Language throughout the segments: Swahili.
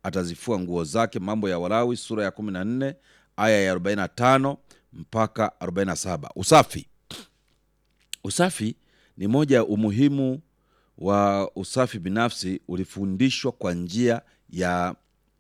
atazifua nguo zake. Mambo ya Walawi sura ya 14 aya ya 45 mpaka 47. Usafi. Usafi ni moja ya umuhimu wa usafi binafsi ulifundishwa kwa njia ya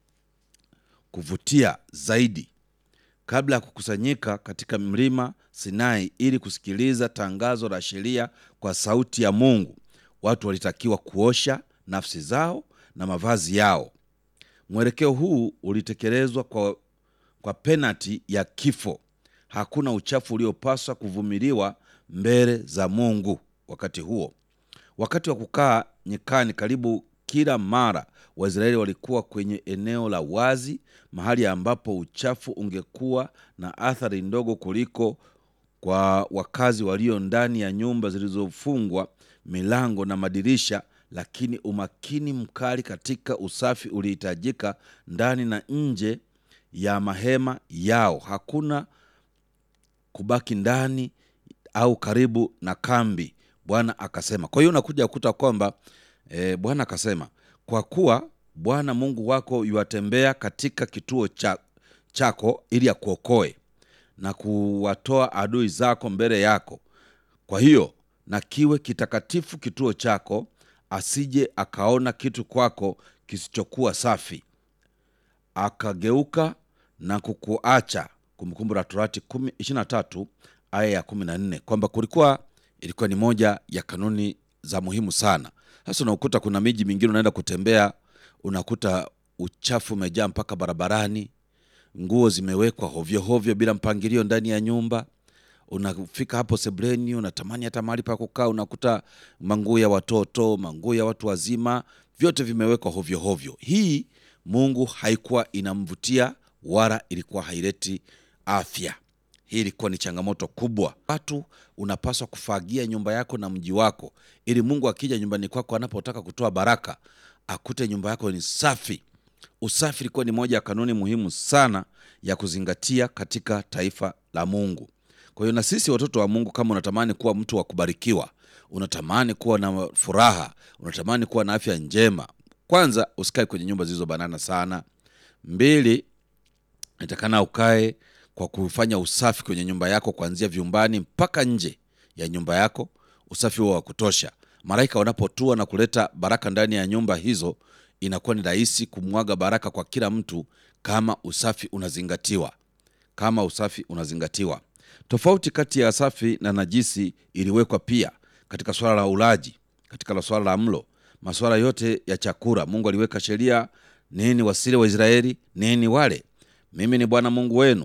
kuvutia zaidi kabla ya kukusanyika katika mlima Sinai ili kusikiliza tangazo la sheria kwa sauti ya Mungu. Watu walitakiwa kuosha nafsi zao na mavazi yao. Mwelekeo huu ulitekelezwa kwa, kwa penati ya kifo. Hakuna uchafu uliopaswa kuvumiliwa mbele za Mungu wakati huo. Wakati wa kukaa nyikani, karibu kila mara Waisraeli walikuwa kwenye eneo la wazi, mahali ambapo uchafu ungekuwa na athari ndogo kuliko kwa wakazi walio ndani ya nyumba zilizofungwa milango na madirisha. Lakini umakini mkali katika usafi ulihitajika ndani na nje ya mahema yao. Hakuna kubaki ndani au karibu na kambi, Bwana akasema. Kwa hiyo unakuja kukuta kwamba e, Bwana akasema, kwa kuwa Bwana Mungu wako yuwatembea katika kituo cha, chako ili akuokoe na kuwatoa adui zako mbele yako. Kwa hiyo na kiwe kitakatifu kituo chako, asije akaona kitu kwako kisichokuwa safi akageuka na kukuacha. Kumbukumbu la Torati 23 aya ya 14, kwamba kulikuwa ilikuwa ni moja ya kanuni za muhimu sana. Sasa unakuta kuna miji mingine unaenda kutembea, unakuta uchafu umejaa mpaka barabarani, nguo zimewekwa hovyo hovyo bila mpangilio ndani ya nyumba. Unafika hapo sebleni, unatamani hata mahali pa kukaa, unakuta manguo ya watoto, manguo ya watu wazima, vyote vimewekwa hovyo hovyo. Hii Mungu haikuwa inamvutia wala ilikuwa haileti afya. Hii ilikuwa ni changamoto kubwa. Watu unapaswa kufagia nyumba yako na mji wako, ili Mungu akija nyumbani kwako, anapotaka kutoa baraka, akute nyumba yako ni safi. Usafi ilikuwa ni moja ya kanuni muhimu sana ya kuzingatia katika taifa la Mungu. Kwa hiyo na sisi watoto wa Mungu, kama unatamani kuwa mtu wa kubarikiwa, unatamani kuwa na furaha, unatamani kuwa na afya njema, kwanza usikae kwenye nyumba zilizobanana sana. Mbili, natakana ukae kwa kufanya usafi kwenye nyumba yako kuanzia vyumbani mpaka nje ya nyumba yako, usafi huo wa kutosha. Malaika wanapotua na kuleta baraka ndani ya nyumba hizo, inakuwa ni rahisi kumwaga baraka kwa kila mtu kama usafi unazingatiwa. Kama usafi unazingatiwa. Tofauti kati ya safi na najisi iliwekwa pia katika swala la ulaji, katika swala la mlo, masuala yote ya chakula. Mungu aliweka sheria, nini wasile Waisraeli, nini wale. Mimi ni Bwana Mungu wenu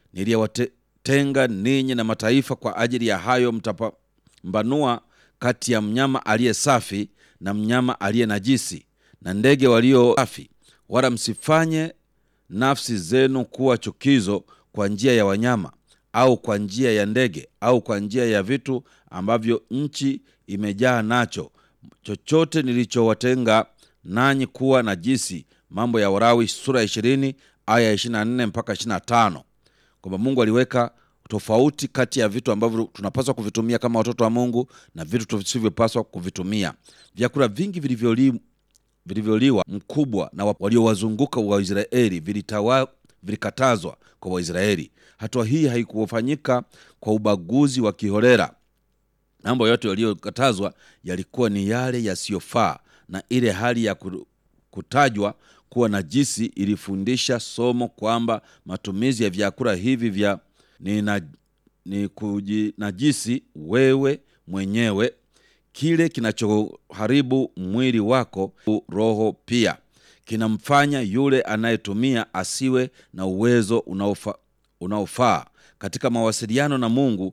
niliyewatenga ninyi na mataifa. Kwa ajili ya hayo mtapambanua kati ya mnyama aliye safi na mnyama aliye najisi, na ndege walio safi. Wala msifanye nafsi zenu kuwa chukizo kwa njia ya wanyama au kwa njia ya ndege au kwa njia ya vitu ambavyo nchi imejaa nacho, chochote nilichowatenga nanyi kuwa najisi. Mambo ya Walawi sura ya ishirini aya ya ishirini na nne mpaka ishirini na tano kwamba Mungu aliweka tofauti kati ya vitu ambavyo tunapaswa kuvitumia kama watoto wa Mungu na vitu tusivyopaswa kuvitumia. Vyakula vingi vilivyoli vilivyoliwa mkubwa na waliowazunguka Waisraeli vilitawa vilikatazwa kwa Waisraeli. Hatua hii haikufanyika kwa ubaguzi wa kiholela. Mambo yote yaliyokatazwa yalikuwa ni yale yasiyofaa, na ile hali ya kutajwa kuwa najisi ilifundisha somo kwamba matumizi ya vyakula hivi vya ni, na, ni kujinajisi wewe mwenyewe. Kile kinachoharibu mwili wako, roho pia kinamfanya yule anayetumia asiwe na uwezo unaofa, unaofaa katika mawasiliano na Mungu.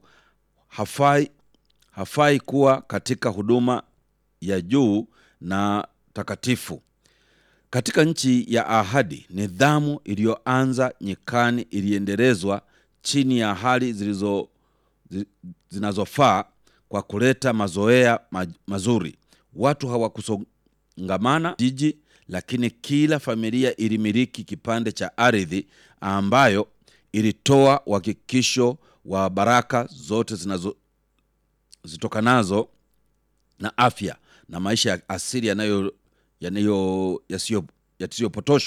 Hafai, hafai kuwa katika huduma ya juu na takatifu. Katika nchi ya ahadi, nidhamu iliyoanza nyikani iliendelezwa chini ya hali zilizo zinazofaa kwa kuleta mazoea mazuri. Watu hawakusongamana jiji, lakini kila familia ilimiliki kipande cha ardhi ambayo ilitoa uhakikisho wa baraka zote zinazo zitokanazo na afya na maisha ya asili yanayo yasiyopotoshwa